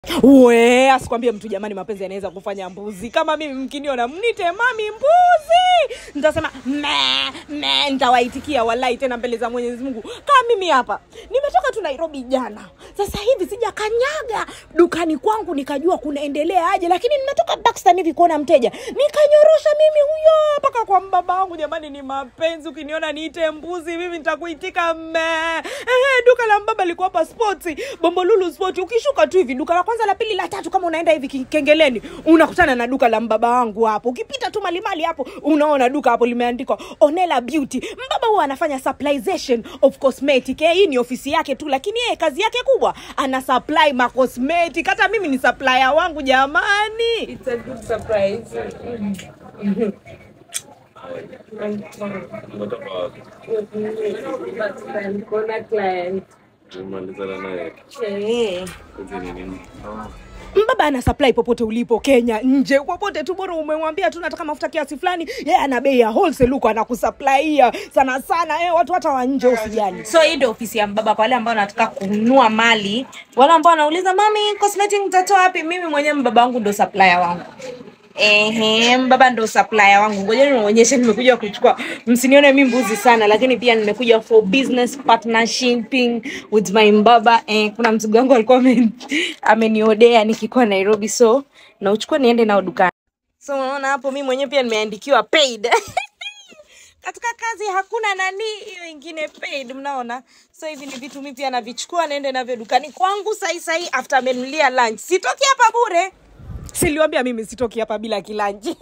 we asikwambie mtu jamani mapenzi yanaweza kufanya mbuzi kama mimi mkiniona mnite mami mbuzi nitasema me me nitawaitikia walai tena mbele za mwenyezi mungu kama mimi hapa nimetoka tu nairobi jana sasa hivi sijakanyaga dukani kwangu nikajua kunaendelea aje lakini nimetoka Daxton hivi kuona mteja nikanyorosha mimi huyo mpaka kwa mbaba wangu jamani ni mapenzi ukiniona niite mbuzi mimi nitakuitika me Ehe, duka la mbaba liko hapa sports bombolulu sport ukishuka tu hivi duka la kwanza la pili la tatu kama unaenda hivi ki- kengeleni unakutana na duka la mbaba wangu hapo ukipita tu malimali hapo unaona duka hapo limeandikwa onela beauty mbaba huwa anafanya supplyization of cosmetic eh, hii ni ofisi yake tu lakini yeye kazi yake kubwa ana supply ma cosmetic hata mimi ni supplier wangu jamani It's a good surprise. Umetoka wapi? But then, kuna client. Umemalizana naye Eh. kazi ni nini? mbaba ana supply popote ulipo kenya nje popote tu bora umemwambia tu nataka mafuta kiasi fulani yeye ana bei ya wholesale huko anakusuplaia sana sana eh, watu hata wa nje usijali so hii ndio ofisi ya mbaba kwa wale ambao wanataka kununua mali wale ambao wanauliza mami cosmetic mtatoa wapi mimi mwenyewe mbaba wangu ndo supplier wangu Ehe, mbaba ndo supplier wangu ngoja niwaonyeshe nimekuja kuchukua msinione mi mbuzi sana lakini pia nimekuja for business partnershiping with my mbaba eh, kuna mzigo wangu alikuwa amen- ameniodea nikikuwa nairobi so nauchukua niende nao dukani so unaona hapo mi mwenyewe pia nimeandikiwa paid katika kazi hakuna nani hiyo ingine paid mnaona so hivi ni vitu mi pia navichukua naende navyo dukani kwangu sahi sahi after amenulia lunch sitoki hapa bure siliwambia mimi sitoki hapa bila kilanji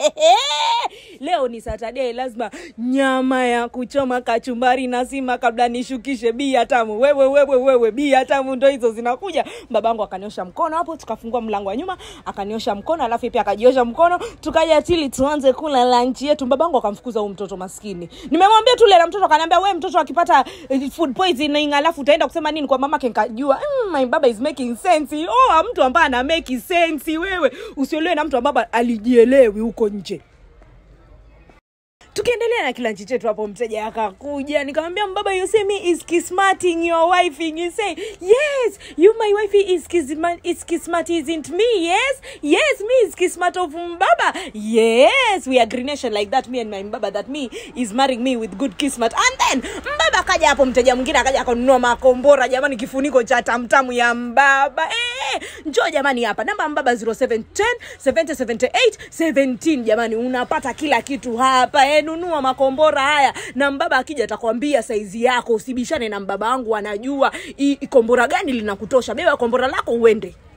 leo ni saturday lazima nyama ya kuchoma kachumbari na sima kabla nishukishe bia tamu wewe wewe wewe bia tamu ndo hizo zinakuja babangu akaniosha mkono hapo tukafungua mlango wa nyuma akaniosha mkono alafu pia akajiosha mkono tukaja tili tuanze kula lanchi yetu babangu akamfukuza huu mtoto maskini nimemwambia tu lela mtoto akaniambia we mtoto akipata eh, food poisoning alafu utaenda kusema nini kwa mamake nikajua mm, my baba is making sense oh mtu ambaye ana make sense wewe usiolewe na mtu ambaye alijielewi huko nje tukiendelea na kilanchi chetu hapo mteja akakuja nikamwambia mbaba you say me is kismating your wife you say yes you my wife is kisma, is kismat isn't me yes yes me is kismat of mbaba yes we agree nation like that me and my mbaba that me is marrying me with good kismat and then mbaba akaja hapo mteja mwingine akaja akanunua makombora jamani kifuniko cha tamtamu ya mbaba eh, njoo jamani hapa namba ya mbaba 0710 7078 17 jamani unapata kila kitu hapa eh, nunua makombora haya na mbaba akija atakwambia saizi yako usibishane na mbaba wangu anajua i- i- kombora gani linakutosha beba kombora lako uende